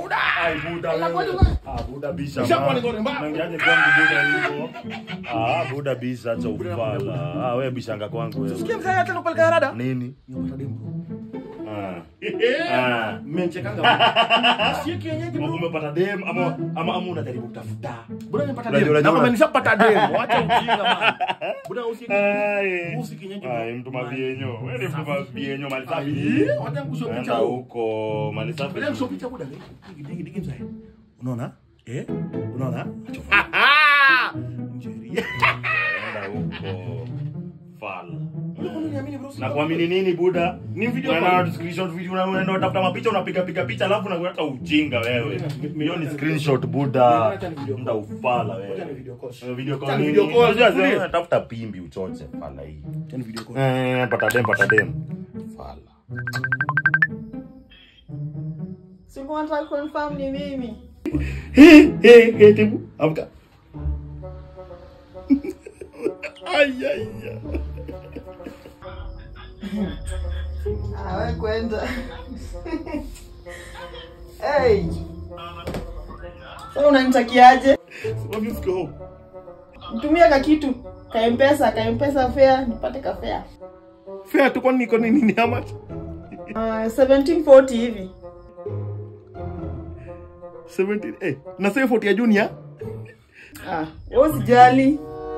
Buda. Ai Buda Anakuwa wewe. tu- Ah Buda bisha. Ushakuwa ma. ni ngore mbaya. Nangiaje kwangu Buda hivyo? Ah Buda bisha acha ufala. Ah wewe bishanga kwangu wewe. Sikia mzee hata nakupeleka rada. Nini? Nimepata demu bro. Ah. Ah. Mmechekanga. Sio kienyeji bro. Umepata dem ama ama ama unajaribu kutafuta. Buda nimepata Unajua- demu. unajua- Na kama nishapata demu, acha ujinga man. Buda usi Ai. usi kienyeji bro. Ai mtu mabienyo. Wewe ni mtu mabienyo mali safi. Ai, wacha nikushow picha Enda huko. huko mali safi. Bila kushow picha Buda. Digi digi digi mzee. Unaona? Eh? Unaona? Njeri. Enda huko. Fala. Uniamini bro. Na kuamini nini Buda? Ni video Unaenda call. screenshot video una- unaenda utafuta mapicha unapiga piga picha alafu unakuta ujinga wewe. Hiyo ni screenshot Buda. Acha ni video call. Nda ufala Acha ni wewe. video call. Eh, Video Acha call. ni nini? video call. Unajua Tulie. zile tafuta pimbi uchoche fala hii. Acha ni video call. Eh, pata dem pata dem. Fala. Siku nataka confirm ni mimi. Hey, hey, hey, tibu. Amka. Ay, ay, ay. Ah, wewe kwenda. hey. Sasa unanitakiaje? Wapi ufike home? Mtumia ka kitu ka mpesa ka mpesa fare nipate ka fare. Fair tu kwani niko nini ni how much? Ah, 1740 hivi. 17 eh na sasa 40 ya junior Ah, wewe usijali.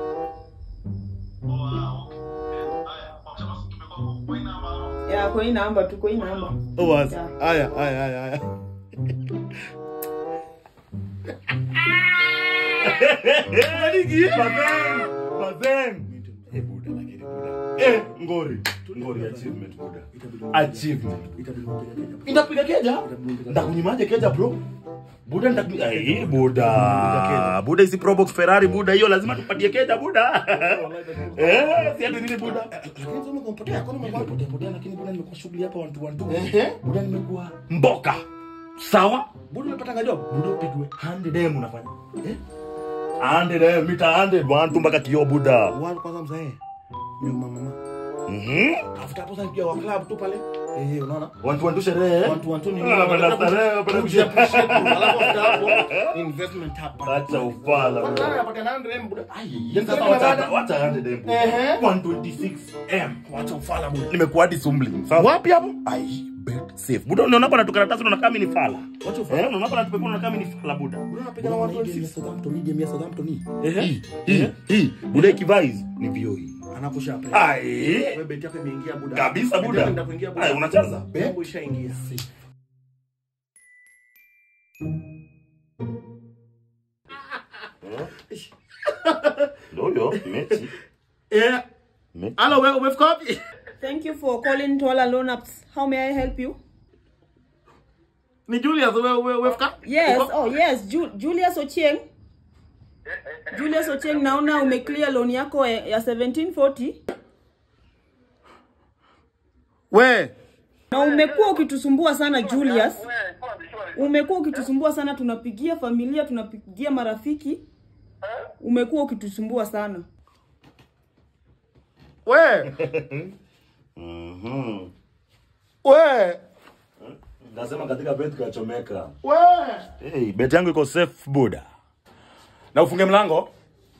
Ya, kwa hii namba tu, kwa hii namba. oh was Yeah. haya haya haya haya Bazeng, bazeng. Eh, Buda, lakini Buda. Eh, ngori. Ngori achievement Buda. Achievement. Itapiga keja? Ndakunyimaje keja bro? Buda ndakunyima. Eh, Buda. Buda isi Probox Ferrari Buda hiyo lazima tupatie keja Buda. Eh, si ati nini Buda? lakini sasa umepotea kwani umekuwa Nimepotea potea lakini Buda nimekuwa shughuli hapa one to one tu. ehe Buda nimekuwa mboka. Sawa? bado unapata job Buda upigwe 100 dem unafanya. Eh? 100 dem, mita 100 one tu mpaka kio Buda. wao kwanza mzae nyuma mama Mhm. tafuta hapo sasa pia wa club tu pale eh unaona Watu wantu sherehe. watu watu ni Ah, wanapenda starehe, wanapenda kuja kuja- alafu after hapo investment hapa Acha ufala. Kwanza wewe. anapata 100 M buda Yaani sasa wacha wacha 100 M. Ehe. 126 M. wacha ufala buda Nimekuwa hadi sumbling. Sasa wapi hapo ai bet safe. Buda unaona hapa natukaratasi unaona kama ni fala. wacha ufala Eh, unaona hapa natupekua unaona kama ni fala Buda. buda unapiga na 126 Southampton game ya Southampton hii Hii, hii, hii. Buda ikivais ni vio hii. anakusha play Ai. wewe beti yako imeingia buda Kabisa Beti Buda. yako inaenda kuingia buda Ai, unacheza? Bembo ishaingia Ndio huyo mechi. eh Mechi. hello wewe umefika wapi Thank you for calling Twala Loan Apps. How may I help you? ni Julius wewe wewe umefika Yes, oh yes, Ju Julius Ochieng. Julius Ochieng, naona umeclear loan yako ya ya 1740 we na umekuwa ukitusumbua sana Julius. Umekuwa ukitusumbua sana, tunapigia familia, tunapigia marafiki. Umekuwa ukitusumbua sana. we Mhm. we Nasema katika bet kachomeka. we Hey, bet yangu iko safe Buda. Na ufunge mlango.